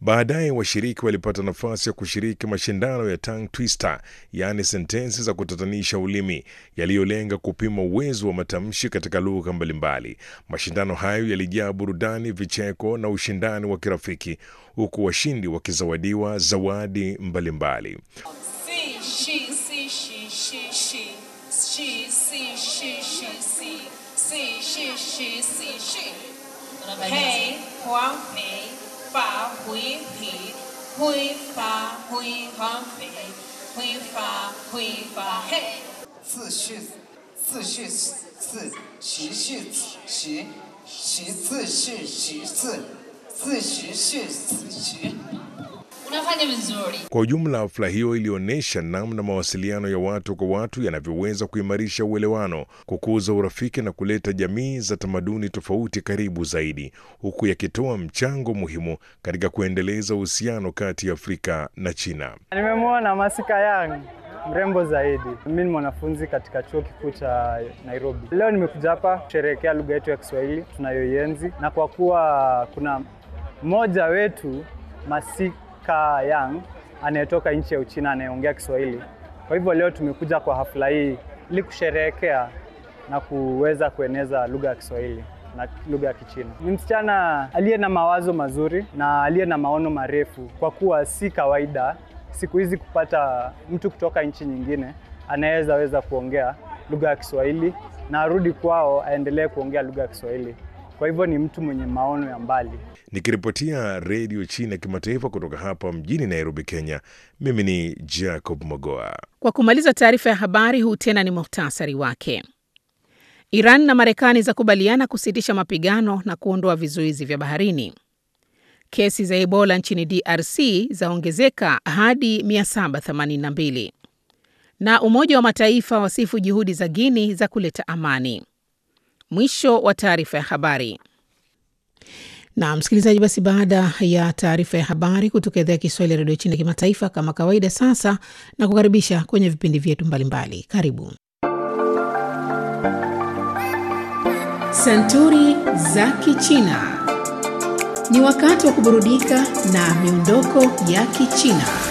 Baadaye washiriki walipata nafasi ya kushiriki mashindano ya tongue twister, yaani sentensi za kutatanisha ulimi yaliyolenga kupima uwezo wa matamshi katika lugha mbalimbali. Mashindano hayo yalijaa burudani, vicheko na ushindani wa kirafiki, huku washindi wakizawadiwa zawadi mbalimbali. Si, she, si, she, she, she. She, si, she, she, si. Si, she, she, si, she. Hey, hua, pei, fa, hui, pi. Hui, fa, hui, hua, pei. Hui, fa, hui, fa, hey. 自序自序次习序习习次序习次自序序次序。 Unafanya vizuri. Kwa ujumla, hafla hiyo ilionyesha namna mawasiliano ya watu kwa watu yanavyoweza kuimarisha uelewano, kukuza urafiki na kuleta jamii za tamaduni tofauti karibu zaidi, huku yakitoa mchango muhimu katika kuendeleza uhusiano kati ya Afrika na China. Nimemwona Masika Yang mrembo zaidi. Mimi ni mwanafunzi katika chuo kikuu cha Nairobi. Leo nimekuja hapa kusherehekea lugha yetu ya Kiswahili tunayoienzi, na kwa kuwa kuna mmoja wetu Masika Yang anayetoka nchi ya Uchina anayeongea Kiswahili, kwa hivyo leo tumekuja kwa hafla hii ili kusherehekea na kuweza kueneza lugha ya Kiswahili na lugha ya Kichina. Ni msichana aliye na mawazo mazuri na aliye na maono marefu, kwa kuwa si kawaida siku hizi kupata mtu kutoka nchi nyingine anaweza weza kuongea lugha ya Kiswahili na arudi kwao aendelee kuongea lugha ya Kiswahili. Kwa hivyo ni mtu mwenye maono ya mbali. Nikiripotia Redio China Kimataifa kutoka hapa mjini Nairobi, Kenya, mimi ni Jacob Mogoa. Kwa kumaliza taarifa ya habari, huu tena ni muhtasari wake. Iran na Marekani zakubaliana kusitisha mapigano na kuondoa vizuizi vya baharini. Kesi za Ebola nchini DRC zaongezeka hadi 782 na Umoja wa Mataifa wasifu juhudi za Guini za kuleta amani. Mwisho wa taarifa ya habari. Na msikilizaji, basi baada ya taarifa ya habari kutoka idhaa ya Kiswahili ya redio China kimataifa, kama kawaida, sasa na kukaribisha kwenye vipindi vyetu mbalimbali. Karibu Santuri za Kichina. Ni wakati wa kuburudika na miondoko ya Kichina.